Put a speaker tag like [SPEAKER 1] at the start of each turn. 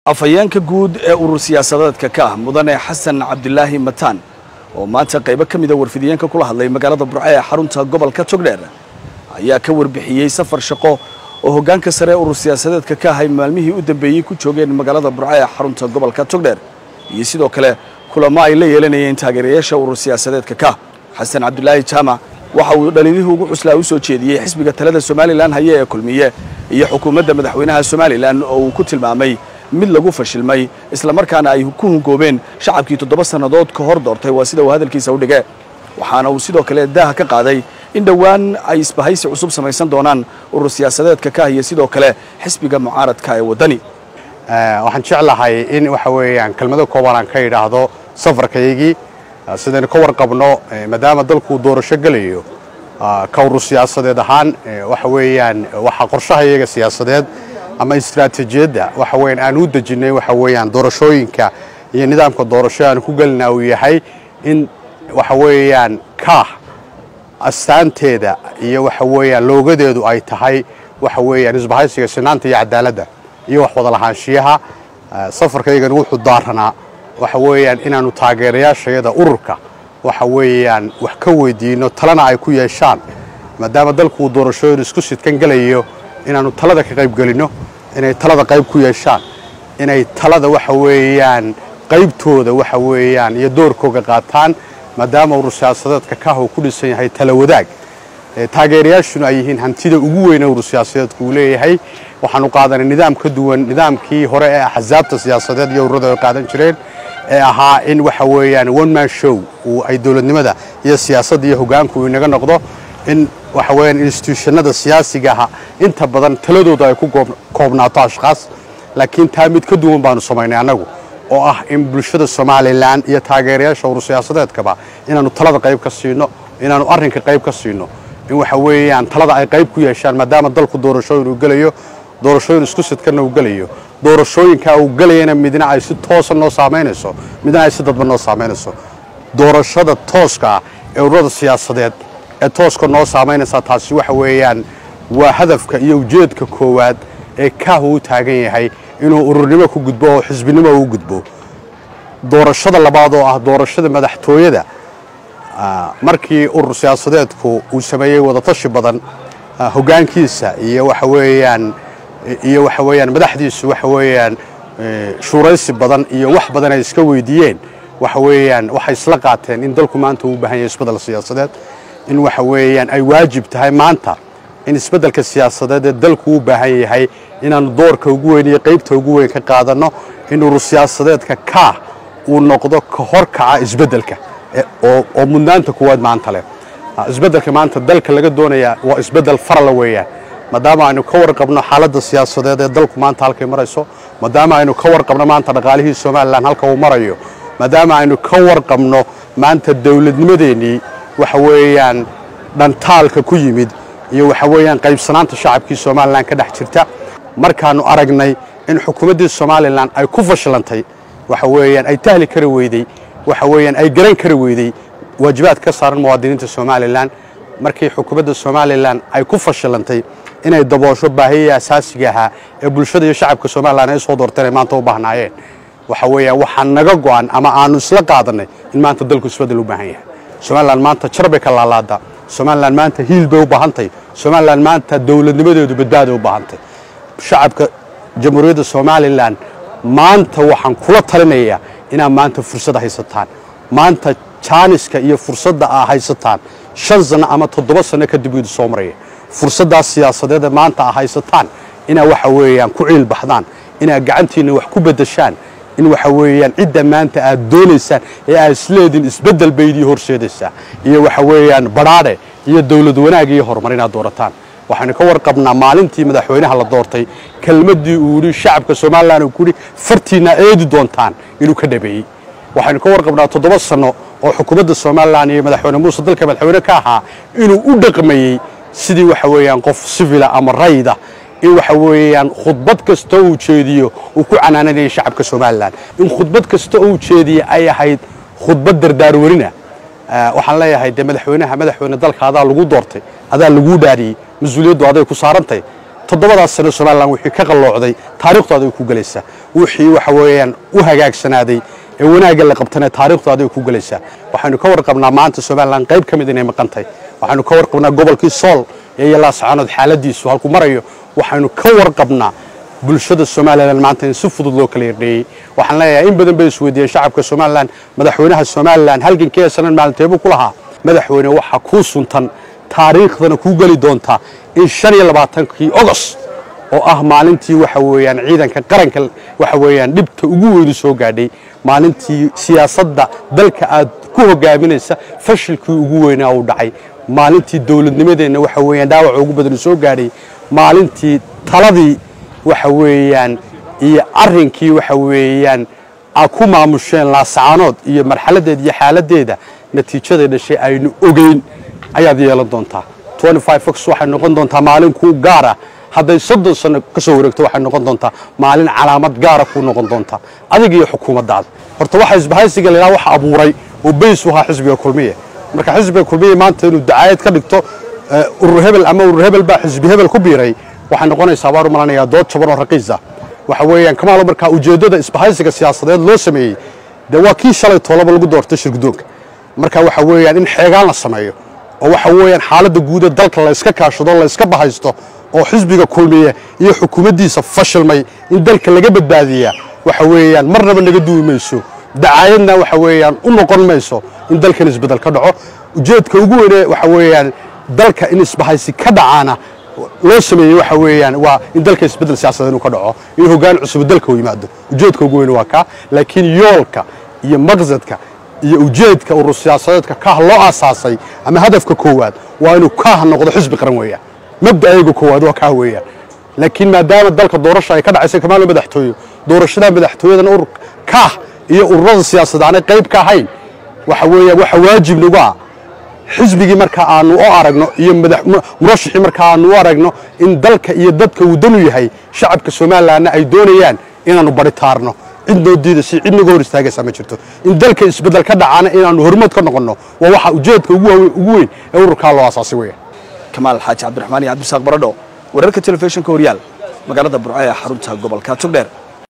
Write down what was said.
[SPEAKER 1] afhayeenka guud ee urur siyaasadeedka ka ah mudane xasan cabdilaahi mataan oo maanta qaybo ka mida warfidiyeenka kula hadlay magaalada burco ee xarunta gobolka togdheer ayaa ka warbixiyey safar shaqo oo hoggaanka sare ee urur siyaasadeedka ka ahay maalmihii u dambeeyey ku joogeen magaalada burco ee xarunta gobolka togdheer iyo sidoo kale kulamo ay la yeelanayeen taageerayaasha urur siyaasadeedka ka xasan cabdilaahi jaamac waxa uu dhaliilihii ugu cuslaa u soo jeediyey xisbiga talada somalilan haye ee kulmiye iyo xukuumadda madaxweynaha somalilan oo uu ku tilmaamay mid lagu fashilmay islamarkaana ay ku hungoobeen shacabkii toddoba sannadood ka hor doortay waa sida uu hadalkiisa u dhige waxaana uu sidoo kale daaha ka qaaday in dhowaan ay isbahaysi cusub samaysan doonaan urur siyaasadeedka ka iyo sidoo kale xisbiga mucaaradka ee waddani
[SPEAKER 2] waxaan jeclahay in waxa weeyaan kelmado kooban aan ka idhaahdo safarkaygii sidaynu ka warqabno maadaama dalku doorasho gelayo ka urur siyaasadeed ahaan waxa weeyaan waxaa qorshaha iyaga siyaasadeed ama istaraatiijiyadda waxa weeyaan aan u dejinnay waxa weeyaan doorashooyinka iyo nidaamka doorasho aan ku gelinaa uu yahay in waxa weeyaan kaah astaanteeda iyo waxa weeyaan loogadeedu ay tahay waxa weeyaan isbahaysiga sinaanta iyo cadaaladda iyo wax wada lahaanshiyaha safarkaygani wuxuu daaranaa waxa weeyaan inaannu taageerayaashayada ururka waxa weeyaan wax ka weydiinno talena ay ku yeeshaan maadaama dalku uu doorashooyin isku sidkan gelayo inaannu talada ka qayb gelinno inay talada qayb ku yeeshaan inay talada waxa weeyaan qaybtooda waxa weeyaan iyo doorkooga qaataan maadaama urur siyaasadeedka kaah uu ku dhisan yahay tala wadaag taageerayaashuna ay yihiin hantida ugu weyne urur siyaasadeedku uu leeyahay waxaanu qaadanay nidaam ka duwan nidaamkii hore ee axsaabta siyaasadeed iyo ururada ay qaadan jireen ee ahaa in waxa weeyaan one man show uu ay dowladnimada iyo siyaasadda iyo hoggaanku inaga noqdo in waxa weeyaan instituushanada siyaasigaha inta badan taladooda ay ku koobnaato ashkhaas laakiin taa mid ka duwan baanu samaynay annagu oo ah in bulshada somalilan iyo taageerayaasha urur siyaasadeedkaba inaannu talada qayb ka siino inaannu arrinka qayb ka siino in waxa weeyaan talada ay qayb ku yeeshaan maadaama dalku doorashooyin uu gelayo doorashooyin isku sidkanna uu gelayo doorashooyinkaa uu gelayana midna ay si toosa noo saamaynayso midna ay si dadba noo saamaynayso doorashada tooska ah ee ururada siyaasadeed ee tooska noo saamaynaysaa taasi waxa weeyaan waa hadafka iyo ujeedka koowaad ee kaahu u taagan yahay inuu ururnimo ku gudbo oo xisbinimo u gudbo doorashada labaad oo ah doorashada madaxtooyada markii urur siyaasadeedku uu sameeyey wadatashi badan hoggaankiisa iyo waxa weeyaan iyo waxa weeyaan madaxdiisu waxa weeyaan shuuraysi badan iyo wax badan ay iska weydiiyeen waxa weeyaan waxay isla qaateen in dalku maanta uu u baahan yahay isbeddel siyaasadeed in waxa weeyaan ay waajib tahay maanta in isbeddelka siyaasadeed ee dalku u baahan yahay inaannu doorka ugu weyn iyo qaybta ugu weyn ka qaadanno in urur siyaasadeedka kaah uu noqdo ka horkaca isbeddelka oo mudnaanta kuwaad maanta leh isbeddelka maanta dalka laga doonayaa waa isbeddel farala weeyaan maadaama aynu ka warqabno xaaladda siyaasadeed ee dalku maanta halkay marayso maadaama aynu ka warqabno maanta dhaqaalihii somalilan halka uu marayo maadaama aynu ka warqabno maanta dowladnimadeennii waxa weeyaan dhantaalka ku yimid iyo waxa weeyaan qaybsanaanta shacabkii somalilan ka dhex jirta markaannu aragnay in xukuumaddii somalilan ay ku fashilantay waxa weeyaan ay tahli kari weyday waxa weeyaan ay garan kari weyday waajibaad ka saaran muwaadiniinta somalilan markii xukuumadda somalilan ay ku fashilantay inay daboosho baahiyihii asaasiga ahaa ee bulshada iyo shacabka somalilan ay soo doorteen ay maanta u baahnaayeen waxa weeyaan waxaa naga go'an ama aanu isla qaadannay in maanta dalku isbeddel u baahan yahay somalilan maanta jar bay ka laalaada somalilan maanta hiil bay u baahantay somalilan maanta dowladnimadeedu badbaaday u baahantay shacabka jamhuuriyadda somalilan maanta waxaan kula talinayaa inaad maanta fursad haysataan maanta jaaniska iyo fursadda aa haysataan shan sanno ama toddoba sanno kadib idu soo maraya fursaddaas siyaasadeeda maanta aa haysataan inaad waxa weeyaan ku ciil baxdaan inaad gacantiinna wax ku beddeshaan in waxa weeyaan cidda maanta aad doonaysaan ee aad isleediin isbeddel baydii horseedaysaa iyo waxa weeyaan badhaadhe iyo dowlad wanaag iyo horumar inaad doorataan waxaynu ka warqabnaa maalintii madaxweynaha la doortay kelmaddii uu yidhi shacabka somalilan uu ku yidhi fartiinna eedi doontaan inuu ka dhabeeyey waxaynu ka warqabnaa toddoba sanno oo xukuumadda somalilan iyo madaxweyne muuse dalka madaxweyne ka ahaa inuu u dhaqmayey sidii waxa weeyaan qof sivila ama rayda in waxa weeyaan khudbad kasta uu jeediyo uu ku canaananayay shacabka somalilan in khudbad kasta uu jeediye ay ahayd khudbad dardaarwarina waxaan leeyahay dee madaxweynaha madaxweyne dalka adaa lagu doortay adaa laguu dhaariyey mas-uuliyaddu aday ku saarantay toddobadaas sano somalilan wixii ka qalloocday taariikhdaada ku gelaysaa wixii waxa weeyaan u hagaagsanaaday ee wanaagga la qabtana taariikhdaada ku gelaysaa waxaynu ka warqabnaa maanta somalilan qayb ka mid inay maqantay waxaynu ka warqabnaa gobolkii sool ee yalaascaanood xaaladiisu halku marayo waxaynu ka warqabnaa bulshada somalilan maanta in si fudud loo kala yardheeyey waxaan leeyahay in badan bay isweydiiyeen shacabka somalilan madaxweynaha somalilan halgankee sanan maalinteebuu ku lahaa madaxweyne waxaa kuu suntan taariikhdana kuu geli doontaa in shan iyo labaatankii ogos oo ah maalintii waxa weeyaan ciidanka qaranka waxa weeyaan dhibta ugu weyni soo gaadhay maalintii siyaasadda dalka aad ku hogaaminaysa fashilkii ugu weynaa uu dhacay maalintii dowladnimadeenna waxa weeyaan dhaawaca ugu badan soo gaadhay maalintii taladii waxa weeyaan iyo arrinkii waxa weeyaan aad ku maamusheen laasacaanood iyo marxaladeeda iyo xaaladeeda natiijaday dhashay aynu ogeyn ayaad yeelan doontaa fox waxay noqon doontaa maalin kuu gaara hadday soddon sano ka soo wareegto waxay noqon doontaa maalin calaamad gaara kuu noqon doontaa adiga iyo xukuumaddaada horta waxa isbahaysiga la yidhaha waxa abuuray oo bays u ahaa xisbiga kulmiye marka xisbiga kulmiye maanta inuu dacaayad ka dhigto urur hebel ama urur hebel baa xisbi hebel ku biiray waxay noqonaysaa baan u malanayaa dood jaban oo raqiisa waxa weeyaan kamaalo markaa ujeeddada isbahaysiga siyaasadeed loo sameeyey dee waa kii shalay toolaba lagu doortay shirgudoonka marka waxa weeyaan in xeegaan la sameeyo oo waxa weeyaan xaaladda guud ee dalka la iska kaashado la iska bahaysto oo xisbiga kulmiye iyo xukuumaddiisa fashilmay in dalka laga badbaadiyaa waxa weeyaan marnaba naga duwi mayso dacaayadna waxa weeyaan u noqon mayso in dalkan isbeddel ka dhaco ujeedka ugu weyne waxa weeyaan dalka in isbahaysi ka dhacaana loo sameeyey waxa weeyaan waa in dalka isbeddel siyaasadeed inuu ka dhaco in hoggaan cusub dalka u yimaado ujeedka ugu weyne waa kaa laakiin yoolka iyo maqsadka iyo ujeedka urur siyaasadeedka kaah loo aasaasay ama hadafka koowaad waa inuu kaah noqdo xisbi qaran weeyaan mabda'ayga koowaad waa kaah weeyaan laakiin maadaama dalka doorasha ay ka dhacaysay kamaalo madaxtooye doorashada madaxtooyadan urur kaah iyo ururada siyaasadeed aanay qayb ka ahayn waxa weeyaan waxa waajib nagu ah xisbigii marka aanu u aragno iyo murashixii marka aanu u aragno in dalka iyo dadka uu danu yahay shacabka somalilanna ay doonayaan inaannu baritaarno cid noo diidaysa cid naga hor istaagaysaa ma jirto in dalka isbeddel ka dhacaana inaannu hormood ka noqonno waa waxa ujeedka ugu weyn ee ururkaa loo aasaasay weeyaan
[SPEAKER 1] kamaal xaaji cabdiraxmaan iyo cabdisaaq baradho wararka telefishinka horyaal magaalada burco ee xarunta gobolka togdheer